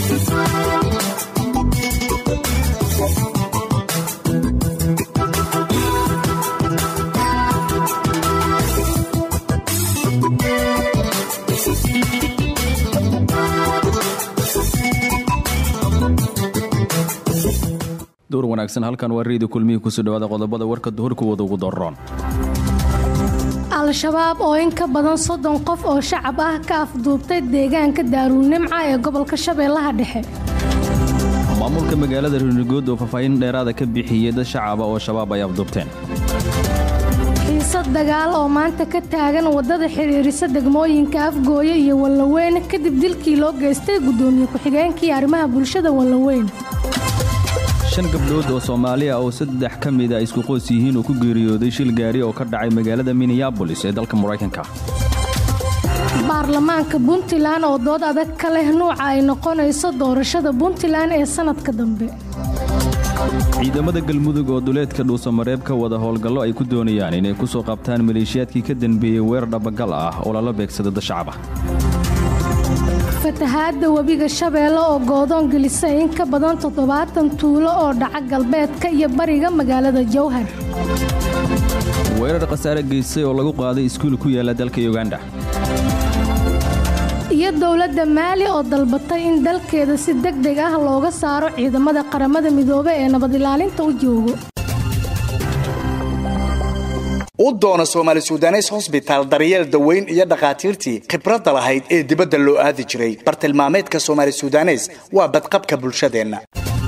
duur wanaagsan halkan waa reedi kulmihii kusoo dhawaada qodobada warka duhurkuwada ugu daroon al-shabaab oo in ka badan soddon qof oo shacab ah ka afduubtay deegaanka daaruunimca ee gobolka shabeellaha dhexe maamulka magaalada runigood oo faahfaahin dheeraada ka bixiyey dad shacaba oo shabaab ay afduubteen xiisad dagaal oo maanta ka taagan waddada xidhiirisa degmooyinka afgooye iyo wallaweyn kadib dilkii loo geystay guddoomiye ku-xigeenkii arrimaha bulshada wallaweyn shan gabdhood oo soomaali ah oo saddex ka mida isku qoys yihiin oo ku geeriyooday shil gaari oo ka dhacay magaalada minneabolis ee dalka maraykanka baarlamaanka puntland oo dood adag ka leh nuuca ay noqonayso doorashada puntland ee sannadka dambe ciidamada galmudug oo duleedka dhuusamareeb ka wada howlgallo ay ku doonayaan inay ku soo qabtaan maleeshiyaadkii ka danbeeyey weerar dhabagal ah oo lala beegsada dad shacab ah fatahaadda webiga shabeelle oo goodoon gelisay in ka badan toddobaatan tuulo oo dhaca galbeedka iyo bariga magaalada jowhar weerar khasaare geystay oo lagu qaaday iskuul ku yaala dalka yuganda iyo dowladda maali oo dalbatay in dalkeeda si deg deg ah looga saaro ciidamada qaramada midoobe ee nabad ilaalinta u joogo u doono soomaali sudanes hosbitaal daryeel daweyn iyo dhakhaatiirtii khibradda lahayd ee dibadda loo aadi jiray bartilmaameedka soomaali sudanes waa badqabka bulshadeenna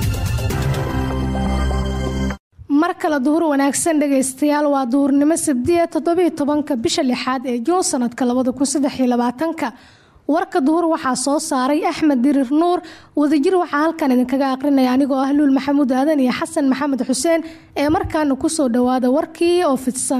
mar kale duhur wanaagsan dhegaystayaal waa duhurnimo sabdiya toddobiyo tobanka bisha lixaad ee juun sanadka labada kun saddex iyo labaatanka warka duhur waxaa soo saaray axmed dirir nuur wadajir waxaa halkan idinkaga aqrinaya anigoo ah luul maxamuud aadan iyo xasan maxamed xuseen ee markaana kusoo dhawaada warkii oo fidsan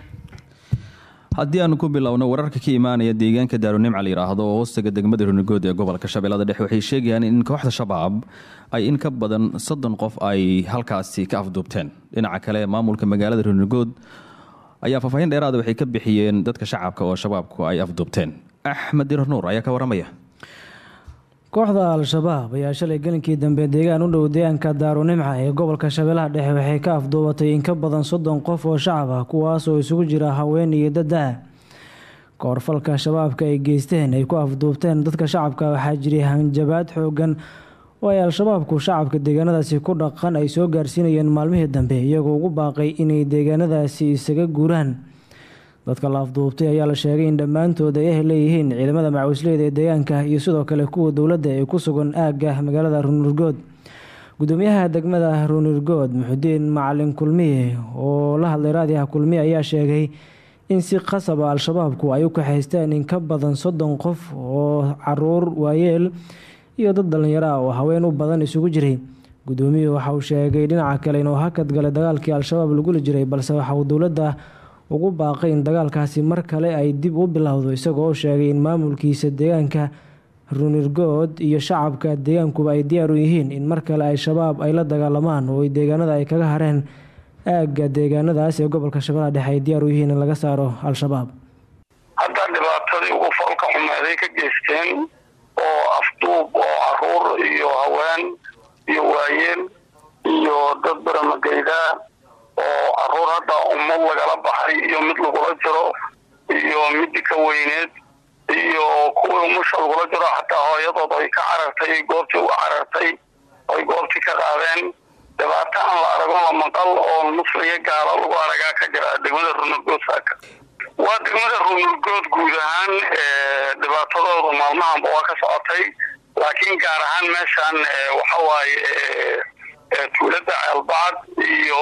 haddii aanu ku bilowno wararka ka imaanaya deegaanka daarunimca la yidhaahdo oo hoostaga degmada runigood ee gobolka shabeellada dhexe waxay sheegayaan in kooxda shabaab ay in ka badan soddon qof ay halkaasi ka afduubteen dhinaca kale maamulka magaalada runigood ayaa faahfaahin dheeraada waxay ka bixiyeen dadka shacabka oo shabaabku ay afduubteen axmed dirar nuur ayaa ka waramaya kooxda al-shabaab ayaa shalay gelinkii dambe deegaan u dhow deegaanka daarunimca ee gobolka shabeellaha dhexe waxay ka afduubatay in ka badan soddon qof oo shacab ah kuwaas oo isugu jira haween iyo dada koorfalka shabaabka ay geysteen ay ku afduubteen dadka shacabka waxaa jiray hanjabaad xoogan oo ay al-shabaabku shacabka deegaanadaasi ku dhaqan ay soo gaarsiinayeen maalmihii dambe iyagoo ugu baaqay inay deegaanadaasi isaga guuraan dadka la afduubtay ayaa la sheegay in dhammaantood ay ah leeyihiin ciidamada macawisleyda ee deegaanka iyo sidoo kale kuwa dowladda ee ku sugan aagga magaalada ruunirgood gudoomiyaha degmada ruunirgood muxudiin macalin kulmiye oo la hadlay raadiyaha kulmiye ayaa sheegay in si qasaba al-shabaabku ay u kaxaysteen in ka badan soddon qof oo caruur waayeel iyo dad dhallinyaro ah oo haween u badan isugu jiray gudoomiyuhu waxa uu sheegay dhinaca kale inuu hakad galay dagaalkii al-shabaab laguli jiray balse waxa uu dowladda ugu baaqay in dagaalkaasi mar kale ay dib u bilowdo isagoo oo sheegay in maamulkiisa deegaanka runirgood iyo shacabka deegaankuba ay diyaar u yihiin in mar kale ay shabaab ay la dagaalamaan oo deegaanada ay kaga hareen aagga deegaanadaas ee gobolka shabeellaha dhexe ay diyaar u yihiin in laga saaro al-shabaab hadda dhibaatadii ugu falka xumeeday ka geysteen oo afduub oo caruur iyo haween iyo waayeel iyo dad baramageydaa oo caruur hadda ummad lagala baxay iyo mid lagula jiro iyo midi ka weyneed iyo kuwii umusha lagula jiro xataa hooyadood ay ka carartay goobtii uga carartay oy goobtii ka qaadeen dhibaato aan la arago la maqal oo musliga gaalo lagu aragaa ka jira degmada runurgood saaka waa degmada runurgood guud ahaan dhibaatadooda maalmahanba waa ka socotay laakiin gaar ahaan meeshaan waxa waaye tuulada ceelbacad iyo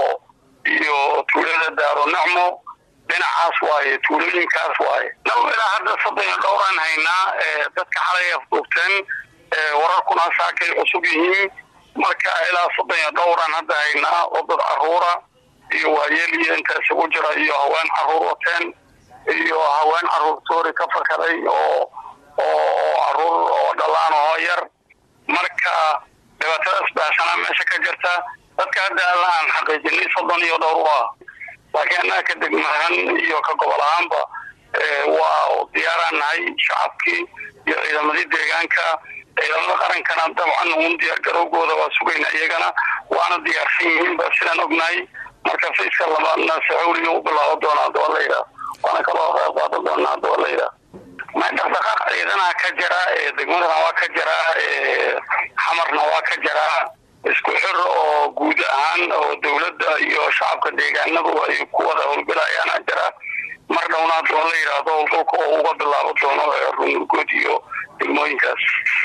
iyo tuulada daaro nacmo dhinacaas waaye tuulooyinkaas waaye nab ilaa hadda soddon iyo dhowraan haynaa dadka xalay afduubteen wararkuna saakay cusub yihiin marka ilaa soddon iyo dhowraan hadda haynaa oo dad caruura iyo waayeel iyo inta isugu jira iyo haween caruur wateen iyo haween caruur toori ka fakaday oo oo caruur oo dhalaan oo yar marka dhibaatadaas baahsanaa meesha ka jirta dadka hadda alla aan xaqiijinay soddon iyo dhowr u ah laakiin annaga ka degmahan iyo ka gobol ahaanba waa diyaaraan nahay shacabkii iyo ciidamadii deegaanka ciidamada qarankana dabcan uun diyaargarowgooda waa sugayna iyagana waana diyaarsan yihiin ba sidaan ognahay marka fayska labaadna saxuuliga u bilaabo doonaa hadda waa la yidhaha waana kaloo qayb qaadan doonaa hadda waa la yidhaha ma dhaqdhaqaaq ciidanaha ka jira degmadana waa ka jiraa xamarna waa ka jiraa isku xir oo guud ahaan oo dowladda iyo shacabka deegaanadu ay ku wada howlgalayaana jira mar dhowna hadda waa la yidhaahdo howlgalka oo uga bilaabo doono runurgood iyo degmooyinkaas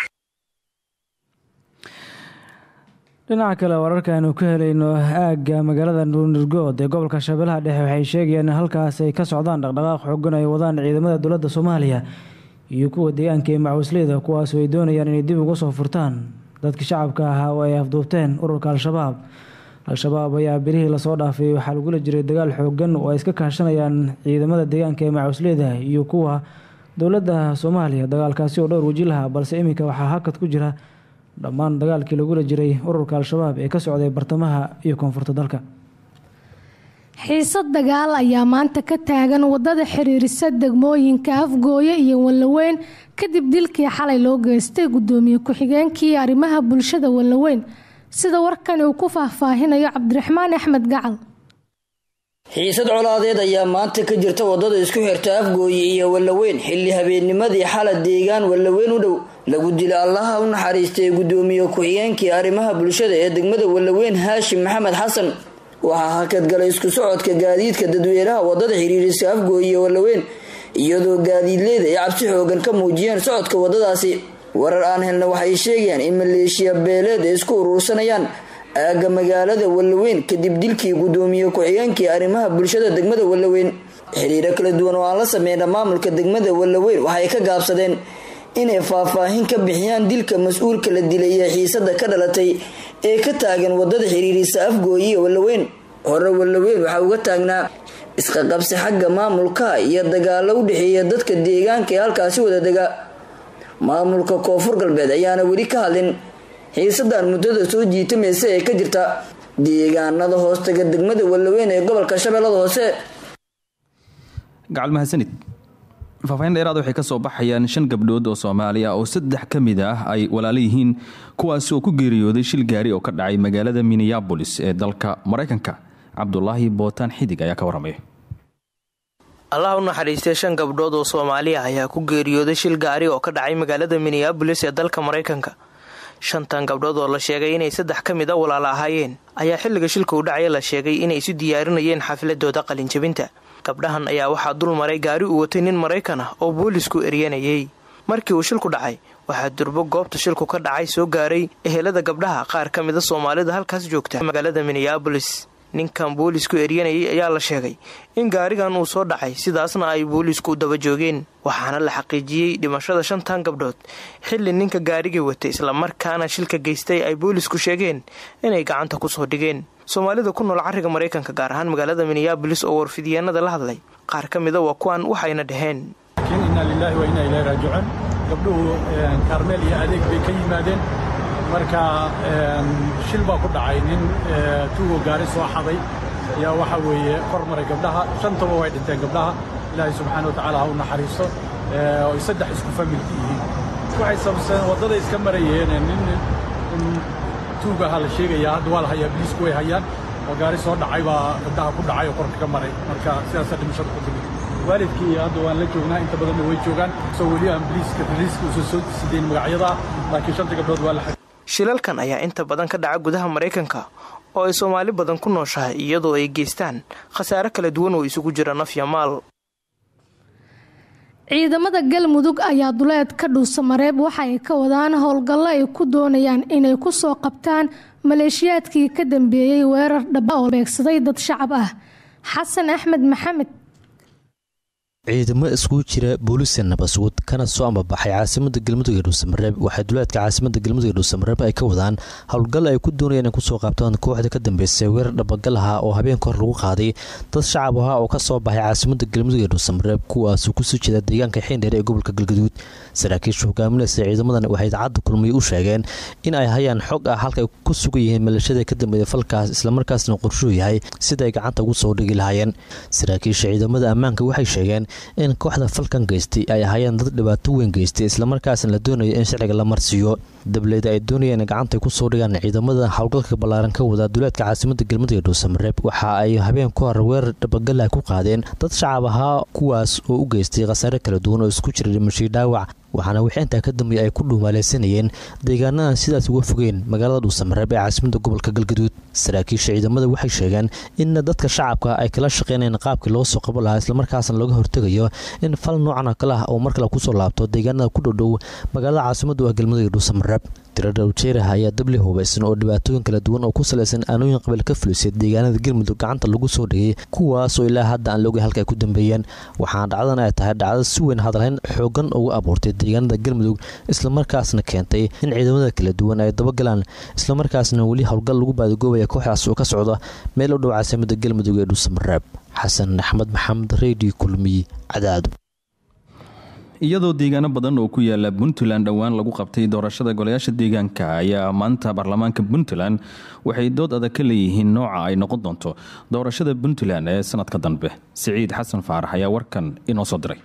dhinaca kale wararka aynu ka helayno aagga magaalada ruunirgood ee gobolka shabeellaha dhexe waxay sheegayaan in halkaas ay ka socdaan dhaqdhaqaaq xoogan ay wadaan ciidamada dowladda soomaaliya iyo kuwa deegaanka ee macawisleyda kuwaas ay doonayaan inay dib uga soo furtaan dadka shacabka ahaa oo ay afduubteen ururka al-shabaab al-shabaab ayaa bilihii lasoo dhaafay waxaa lagula jiray dagaal xoogan oo ay iska kaashanayaan ciidamada deegaanka ee macawisleyda iyo kuwa dowladda soomaaliya dagaalkaasi oo dhowr waji lahaa balse iminka waxaa hakad ku jira dhammaan dagaalkii lagula jiray ururka al-shabaab ee ka socday bartamaha iyo koonfurta dalka xiisad dagaal ayaa maanta ka taagan wadada xiriirisa degmooyinka afgooye iyo wallaweyn kadib dilkii xalay loo geystay gudoomiye ku-xigeenkii arrimaha bulshada wallaweyn sida warkani uu ku faahfaahinayo cabdiraxmaan axmed gacal xiisad colaadeed ayaa maanta ka jirta wadada isku xirta afgooye iyo wallaweyn xilli habeennimadii xala deegaan wallaweyn u dhow lagu dila allaha u naxariistay gudoomiye ku-xigeenkii arrimaha bulshada ee degmada wallaweyn haashim maxamed xasan waxaa hakadgalay isku socodka gaadiidka dadweynaha wadada xiriirisa afgooye iyo wallaweyn iyadoo gaadiidleyda ay cabsi xoogan ka muujiyeen socodka wadadaasi warar aan helna waxay sheegayaan in maleeshiya beeleed ay isku uruursanayaan aagga magaalada wallaweyn kadib dilkii gudoomiye ku-xigeenkii arrimaha bulshada degmada wallaweyn xiriiro kala duwan oo aan la sameyna maamulka degmada wallaweyn waxay ka gaabsadeen inay faahfaahin ka bixiyaan dilka mas-uulka la dilay ee xiisada ka dhalatay ee ka taagan wadada xiriirisa afgooye iyo wallaweyn hore wallaweyn waxaa uga taagnaa isqaqabsi xagga maamulka iyo dagaalo u dhexeeya dadka deegaanka ee halkaasi wada dega maamulka koonfur galbeed ayaana weli ka hadlin xiisadan muddada soo jiitamaysa ee ka jirta deegaanada hoostaga degmada wallaweyn ee gobolka shabeellada hoose gacal mahadsanid faahfaahin dheeraad waxay ka soo baxayaan shan gabdhood oo soomaali ah oo saddex ka mid ah ay walaalo yihiin kuwaasi oo ku geeriyooday shil gaari oo ka dhacay magaalada minneabolis ee dalka maraykanka cabdulaahi bootaan xidig ayaa ka waramaya allah u naxariistay shan gabdhood oo soomaali ah ayaa ku geeriyooday shil gaari oo ka dhacay magaalada minneabolis ee dalka maraykanka shantan gabdhood oo la sheegay inay saddex ka mid a walaalo ahaayeen ayaa xilliga shilka u dhacaya la sheegay inay isu diyaarinayeen xafiladooda qalinjabinta gabdhahan ayaa waxaa dul maray gaari uu watay nin maraykan ah oo boolisku eryanayay markii uu shilku dhacay waxaa durbo goobta shilku ka dhacay soo gaaray ehelada gabdhaha qaar ka mida soomaalida halkaas joogta magaalada minneabolis ninkan boolisku eryanayay ayaa la sheegay in gaarigan uu soo dhacay sidaasna ay boolisku daba joogeen waxaana la xaqiijiyey dhimashada shantan gabdhood xilli ninka gaarigii watay islamarkaana shilka geystay ay boolisku sheegeen inay gacanta kusoo dhigeen soomaalida ku nool cariga maraykanka gaar ahaan magaalada minneabolis oo warfidiyeenada la hadlay qaar ka mida waa kuwan waxayna dhaheen inaa lilaahi wa inaa ilaahi raajicuun gabdhuhu kaarmeel iyo adeeg bay ka yimaadeen marka shil baa ku dhacay nin tuugo gaari soo xaday ayaa waxa weeye kor maray gabdhaha shantaba way dhinteen gabdhaha ilaahay subxaana wa tacaala ha u naxariisto oy saddex isku familka yihiin waxay sababseen waddaday iska marayeen nin tuug ahaa la sheegayaa hadda waa la hayaa biliisku way hayaan oo gaari soo dhacay baa gabdhaha ku dhacay oo korka ka maray marka sidaasa dhimashada ku timid waalidkii hadda waan la joognaa inta badanna way joogaan soo weli aan biliiska raliiska usan soo sideen magacyada laakiin shanta gabdhood waa la shilalkan ayaa inta badan ka dhaca gudaha maraykanka oo ay soomaali badan ku nooshahay iyadoo ay geystaan khasaare kala duwan oo isugu jira naf ya maal ciidamada galmudug ayaa duleed ka dhuusa mareeb waxa ay ka wadaan howlgallo ay ku doonayaan inay ku soo qabtaan maleeshiyaadkii ka dambeeyey weerar dhaba oo beegsaday dad shacab ah xasan axmed maxamed ciidamo iskugu jira booliska nabasguud kana soo ambabaxay caasimada galmudug ee dhuusamareeb waxay duleedka caasimada galmudug ee dhuusamareeb ay ka wadaan howlgal ay ku doonayaan in kusoo qaabtaan kooxda ka dambeysay weerar dhabagal aha oo habeenka hor lagu qaaday dad shacab ahaa oo kasoo baxay caasimada galmudug ee dhuusamareeb kuwaasuu kusoo jeeda deegaanka xiindheer ee gobolka galgaduud saraakiisha hogaaminaysa ciidamadan waxay idaacadda kulmiye u sheegeen in ay hayaan xog ah halka ay ku sugan yihiin malashada ka dambeeya falkaas islamarkaasna qorshuu yahay sida ay gacanta ugu soo dhigi lahaayeen saraakiisha ciidamada ammaanka waxay sheegeen in kooxda falkan geystay ay ahaayeen dad dhibaato weyn geystay islamarkaasna la doonayo in sharciga la marsiiyo dableyda ay doonayeen gacantay kusoo dhigaan ciidamada howlgalka ballaaran ka wada duleedka caasimada galmudug ee dhuusamareeb waxa ay habeen ku hor weerar dhabagala ku qaadeen dad shacab ahaa kuwaas oo u geystay khasaare kala duwan oo isku jira dhimashii dhaawac waxaana wixii intaa ka dambeeyay ay ku dhuumaaleysanayeen deegaanadan sidaas uga fogeen magaalada dhuusamareeb ee caasimada gobolka galgaduud saraakiisha ciidamada waxay sheegeen in dadka shacabka ay kala shaqeynayeen qaabkii loo soo qaban lahaa islamarkaasna laga hortegayo in fal noocan oo kale ah oo mar kale kusoo laabto deegaanada ku dhowdhow magaalada caasimadu ah galmudug ee dhuusamareeb tiradha ujeeraha ayaa dabli hubaysan oo dhibaatooyin kala duwan oo ku salaysan aanooyin qabiil ka fulisay deegaanada galmudug gacanta lagu soo dhigay kuwaasoo ilaa hadda aan laogay halka ay ku dambeeyeen waxaana dhacdadan ay tahay dhacdo si weyn hadalhayn xoogan ugu abuurtay deegaanada galmudug islamarkaasna keentay in ciidamada kala duwan ay dabagalaan islamarkaasna weli howlgal lagu baadagoobaya kooxdaas oo ka socda meel u dhow caasimada galmudug ee dhuusamareeb xasan axmed maxamed redio kulmiy cadaado iyadoo deegaano badan oo ku yaala puntland dhowaan lagu qabtay doorashada golayaasha deegaanka ayaa maanta baarlamaanka puntland waxay dood adag ka leeyihiin nooca ay noqon doonto doorashada puntland ee sanadka dambe siciid xasan faarax ayaa warkan inoo soo diray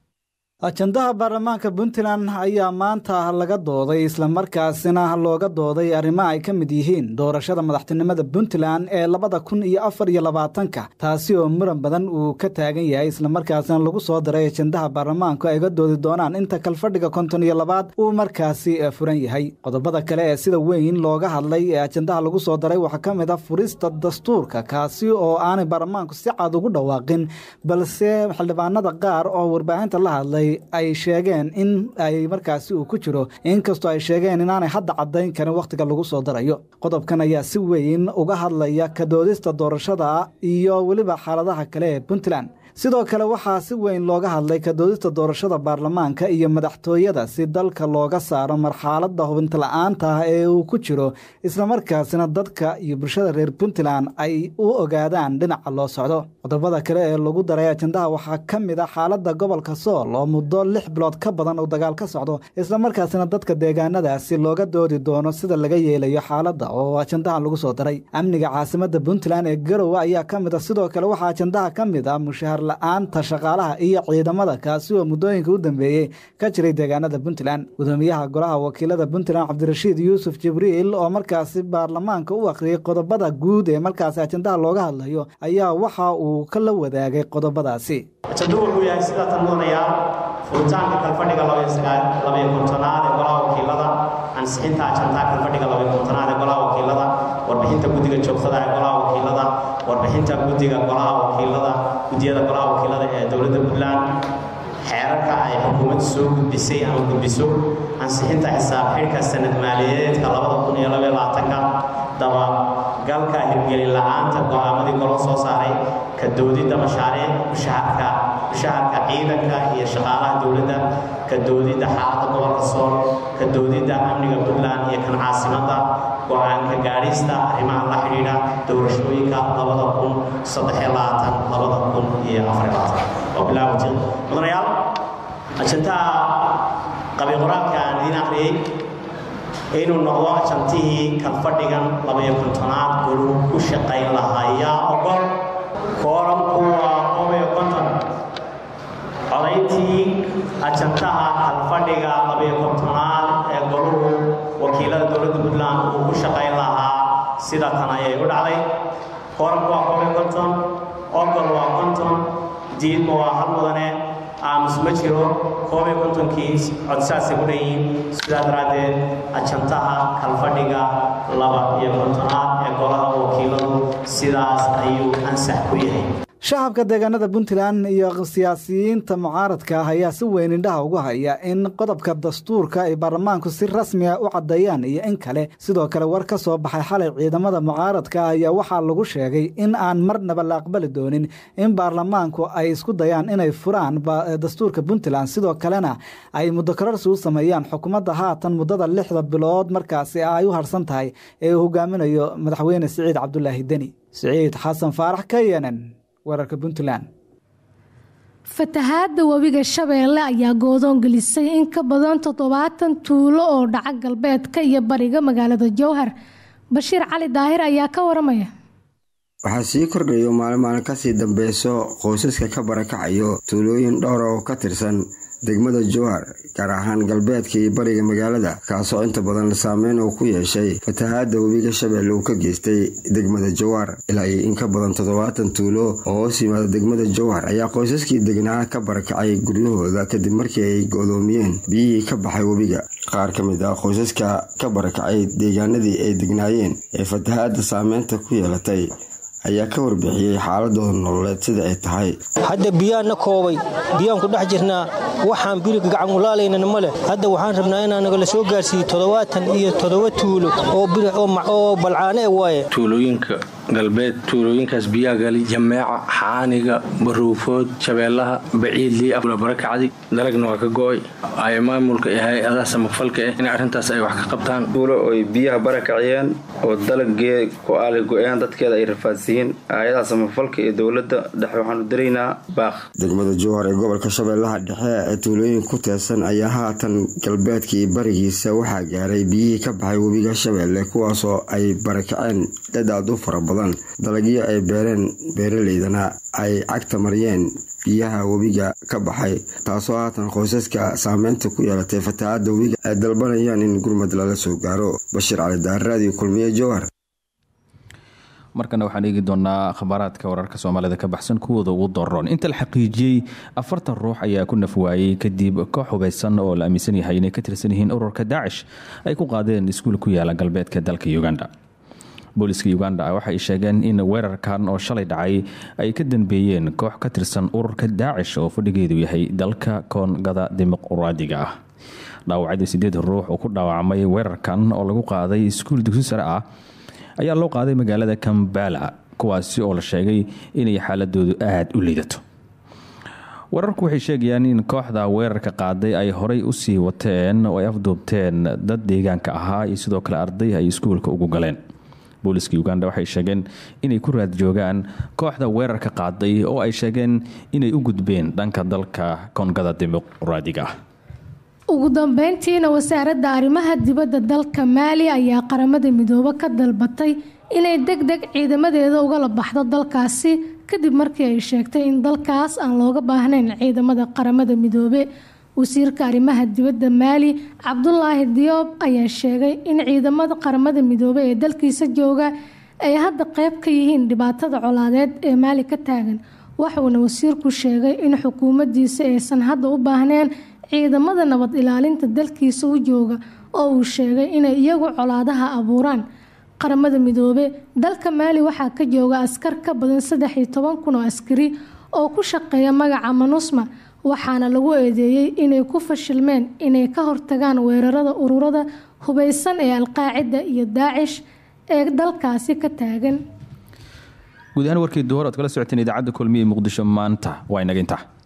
ajandaha baarlamaanka puntland ayaa maanta laga dooday islamarkaasina looga dooday arrimo ay ka mid yihiin doorashada madaxtinimada puntland ee labada kun iyo afar iyo labaatanka taasi oo muran badan uu ka taagan yahay islamarkaasina lagu soo daray ajandaha baarlamaanku ay ga doodi doonaan inta kalfadhiga konton iyo labaad uu markaasi furan yahay qodobada kale ee sida weyn looga hadlay ee ajandaha lagu soo daray waxaa ka mid a furista dastuurka kaasi oo aanay baarlamaanku si cad ugu dhawaaqin balse xildhibaanada qaar oo warbaahinta la hadlay ay sheegeen in ay markaasi uu ku jiro inkastoo ay sheegeen inaanay hadda caddayn karin wakhtiga lagu soo darayo qodobkan ayaa si weyn uga hadlaya ka doodista doorashada iyo weliba xaaladaha kale ee puntland sidoo kale waxaa si weyn looga hadlay kadoodista doorashada baarlamaanka iyo madaxtooyada si dalka looga saaro marxaladda hubintala'aanta ah ee uu ku jiro islamarkaasina dadka iyo bulshada reer puntland ay u ogaadaan dhinaca loo socdo qodobada kale ee lagu daray ajandaha waxaa ka mid a xaaladda gobolka sool oo muddo lix bilood ka badan uu dagaal ka socdo islamarkaasina dadka deegaanadaasi looga doodi doono sida laga yeelayo xaaladda oo ajandahan lagu soo daray amniga caasimadda puntland ee garowe ayaa ka mid a sidoo kale waxaa ajandaha ka mid a mushahar la-aanta shaqaalaha iyo ciidamada kaasi oo muddooyinka u dambeeyey ka jiray deegaanada puntland gudoomiyaha golaha wakiilada puntland cabdirashiid yuusuf jibriil oo markaasi baarlamaanka u akhriyey qodobada guud ee markaasi ajandaha looga hadlayo ayaa waxa uu ka la wadaagay qodobadaasi ajando wuxuu yahay sidaa tan mudanayaa furitaanka kalfadhiga labaiyo kontonaad ee golaha wakiilada ansixinta ajandaha kalfadhiga labaiyo kontonaad ee golaha wakiilada warbixinta guddiga joogtada ee golaha wakiilada warbixinta guddiga golaha wakiilada guddiyada golaha wakiilada ee dowladda puntland xeerarka ay xukuumaddu soo gudbisay ama gudbiso ansixinta xisaab xidhka sanad maaliyadeedka labada kun iyo labaiyo labaatanka dabagalka hirgelin la-aanta go'aamadii golo soo saaray ka doodidda mashaariic mushaharka mushaharka ciidanka iyo shaqaalaha dowladda ka doodidda xaaladda gobolka sool ka doodidda amniga puntland iyo kan caasimadda go-aanka gaadhista arrimaha la xidhiidha doorashooyinka labada kun saddexiyo labaatan labada kun iyo afar labaatan oo bilaawati mudanayaal ajantaha qabi qoraalka aan idiin akhriyey inuu noqdo ajantihii kalfadhigan labaiyo kontonaad goluhu ku shaqayn lahaa yaa ogol kooranku waa qobiyo konton codayntii ajantaha kalfadhiga labaiyo kontonaad ee goluhu wakiilada dowladda puntland uu ku shaqayn lahaa sida tan ayay u dhacday kooranku waa qobiyo konton ogol waa konton diidma waa hal mudane aamus ma jiro koob iyo kontonkii codsaasay ku dhanyihiin sidaa daraaddeed ajantaha kalfadhiga laba iyo kontonaad ee golaha wakiiladu sidaas ayuu ansax ku yahay shacabka deegaanada puntland iyo siyaasiyiinta mucaaradka ah ayaa si weyn indhaha ugu haya in qodobka dastuurka ay baarlamaanku si rasmiga u caddeeyaan iyo in kale sidoo kale war ka soo baxay xalay ciidamada mucaaradka ah ayaa waxaa lagu sheegay in aan marnaba la aqbali doonin in baarlamaanku ay isku dayaan inay furaan dastuurka puntland sidoo kalena ay muddokararsi u sameeyaan xukuumadda haatan muddada lixda bilood markaasi ay u harsan tahay ee uu hogaaminayo madaxweyne siciid cabdulaahi deni siciid xasan faarax ka yenen wararka puntland fatahaadda webiga shabeelle ayaa goodoon gelisay in ka badan toddobaatan tuulo oo dhaca galbeedka iyo bariga magaalada jowhar bashiir cali daahir ayaa ka waramaya waxaa sii kordhayo maalin maalin kasii dambeyso qoysaska ka barakacayo tuulooyin dhowr oo ka tirsan degmada jowhar gaar ahaan galbeedka iyo bariga magaalada kaasoo inta badan saameyn uu ku yeeshay fatahaada webiga shabeelle uu ka geystay degmada jowhar ilaa iyo in ka badan toddobaatan tuulo oo hoos yimaada degmada jowhar ayaa qoysaskii degnaa ka barakacay guryahooda kadib markii ay go-doomiyeen biyihii ka baxay webiga qaar ka mid ah qoysaska ka barakacay deegaanadii ay degnaayeen ee fatahaada saameynta ku yeelatay ayaa ka warbixiyey xaaladooda nololeed sida ay tahay hadda biyaan na koobay biyaan ku dhex jirnaa waxaan biriga gacan ulaalaynana ma leh hadda waxaan rabnaa inaan nagala soo gaarsiiyo toddobaatan iyo toddoba tuulo oo balcaane waaye tuulooyinka galbeed tuulooyinkaas biyaa gali jameeca xaaniga baruufood shabeellaha baciidlii barakacdi dalagna waa ka go-ay ay maamulka iyo hay-adaha samafalka ah in arrintaas ay wax ka qabtaan tuulo oy biyaha barakaciyeen oo dalagee go-aala go-een dadkeeda ay rafaadsiiyeen hay-adaha samafalka iyo dowladda dhexe waxaanu daraynaa baaq degmada jowhar ee gobolka shabeellaha dhexe ee tuulooyin ku teesan ayaa haatan galbeedka iyo barigiisa waxaa gaaray biyihii ka baxay webiga shabeelle kuwaasoo ay barakaceen dad aad u fara badan dalagyo ay beereen beeraleydana ay cagta mariyeen biyaha webiga ka baxay taasoo haatan qoysaska saameynta ku yeelatay fatahaada webiga ay dalbanayaan in gurmad lala soo gaaro bashiir cali daarraadiyo kulmiye jowhar markana waxaan eegi doonaa khabaaraadka wararka soomaalida ka baxsan kuwooda ugu doroon inta la xaqiijiyey afartan ruux ayaa ku nafwaayey kadib koox hubeysan oo la aaminsan yahay inay ka tirsan yihiin ururka daacish ay ku qaadeen iskuul ku yaala galbeedka dalka uganda booliska uganda waxay sheegeen in weerarkan oo shalay dhacay ay ka danbeeyeen koox ka tirsan ururka daacish oo fadhigeedu yahay dalka koongada dimuqraadiga ah dhaawacadii sideed ruux oo ku dhaawacmay weerarkan oo lagu qaaday iskuul dugsi sare ah ayaa loo qaaday magaalada kambala kuwaasi oo la sheegay inay xaaladoodu aada u liidato wararku waxay sheegayaan in kooxda weerarka qaaday ay horay usii wateen oo ay afduubteen dad deegaanka ahaa iyo sidoo kale arday ay iskuulka ugu galeen booliska uganda waxay sheegeen inay ku raad joogaan kooxda weerarka qaaday oo ay sheegeen inay u gudbeen dhanka dalka koongada dimuqraadiga ah ugu dambeyntiina wasaaradda arrimaha dibadda dalka maali ayaa qaramada midoobe ka dalbatay inay deg deg ciidamadeeda ugala baxdo dalkaasi kadib markii ay sheegtay in dalkaas aan looga baahnayn ciidamada qaramada midoobe wasiirka arrimaha dibadda maali cabdulaahi diyoob ayaa sheegay in ciidamada qaramada midoobe ee dalkiisa jooga ay hadda qeyb ka yihiin dhibaatada colaadeed ee maali ka taagan waxuuna wasiirku sheegay in xukuumaddiisa aysan hadda u baahneen ciidamada nabad ilaalinta dalkiisa u jooga oo uu sheegay inay iyagu colaadaha abuuraan qaramada midoobe dalka maali waxaa ka jooga askar ka badan saddex iyo toban kun oo askari oo ku shaqeeya magaca manusma waxaana lagu eedeeyey inay ku fashilmeen inay ka hortagaan weerarada ururada hubeysan ee alqaacida iyo daacish ee dalkaasi ka taagan guud ahaan warkii duhor oad kala socoteen idaacadda kulmiye muqdisho maanta waa inaga intaa